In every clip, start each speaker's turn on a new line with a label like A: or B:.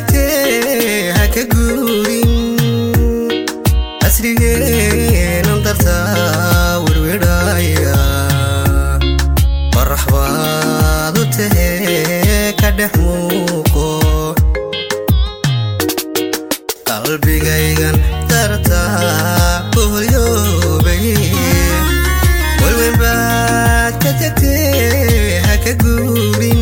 A: tagtee ha ka guurin casrigeenan dartaa werwedhaya qorax baad u tahee ka dhex muuqo qalbigaygan dartaa boholyoobay walwen baad ka tagtee ha ka guurin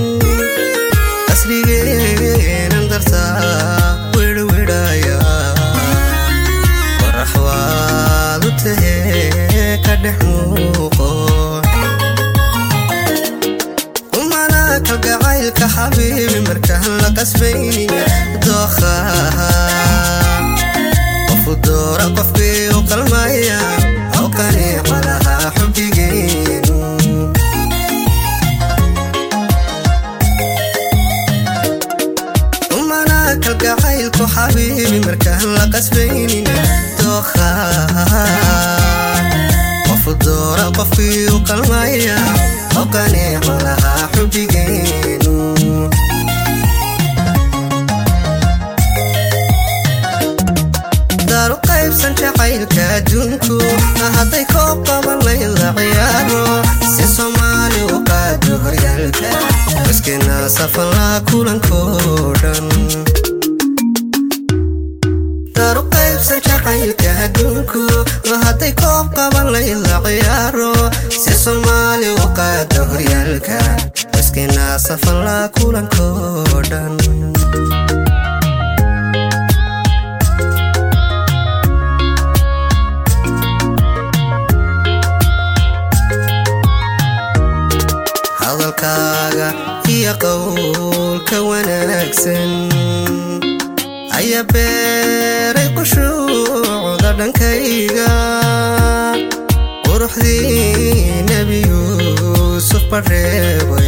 A: casrigeenan dartaa werwedhaya qorax baad u tahee ka dhex muuqo umana kalgacaylka xabiibi markaan la qasbaynin dookhaha qofu doora qofkii u qalmaya oo qaniico lahaa xubigeen umana kalgacaylku xabiibi markaan la qasbaynin dookhaha qofu doora qofkii u qalmaya oo qaniico lahaa xubigeenu daaru qaybsan jacaylka adduunku hadday koob qaban layla ciyaaro si soomaali u qaado horyaalka maskina safalaa kulankoo dhan daaru qaybsan jacaylka adduunku hadday koob qaban layla ciyaaro si soomaali u qaado horyaalka maskina safalaa kulankoo dhan hadalkaaga iyo qowlka wanaagsan ayaa beeray qushuucda dhankayga quruxdii nebi yuusuf bareebay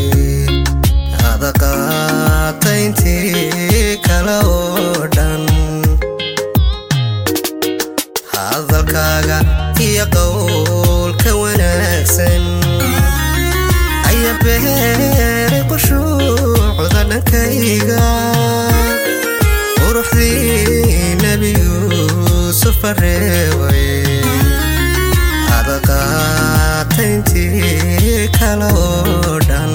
A: adaqaata intii kale oo dhan hadalkaaga iyo qowlka wanaagsan ayaa beeray qushuucda dhankayga quruxdii nebi yuusuf bareebay adaqaata intii kale oo dhan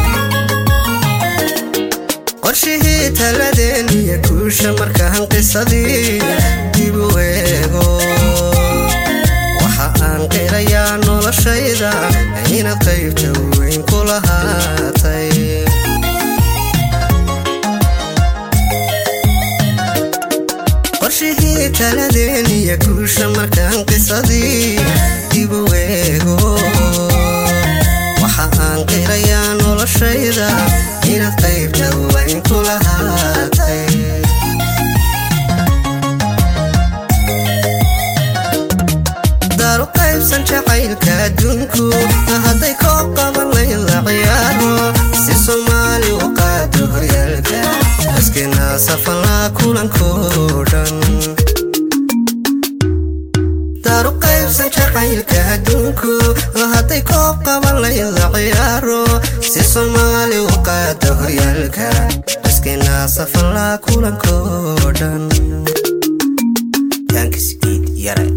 A: qorshihii taladeen iyo guusha markaan qisadii dib u eego waxa aan qirayaa noloshayda inaad qaybta weyn ku lahaatay qorshihii taladeen iyo guusha markaan qisadii dib u eego waxa aan qirayaa noloshayda inaad qaybta weyn ku lahaatay daaru qaybsan jacaylka adduunku hadday koob qaban layla ciyaaro si soomaali u qaado horyaalka maskina safalaa kulankoo dhan daaru qaybsan jacaylka adduunku hadday koob qaban layla ciyaaro si soomaali u qaado horyaalka maskina safalaa kulankoo dhan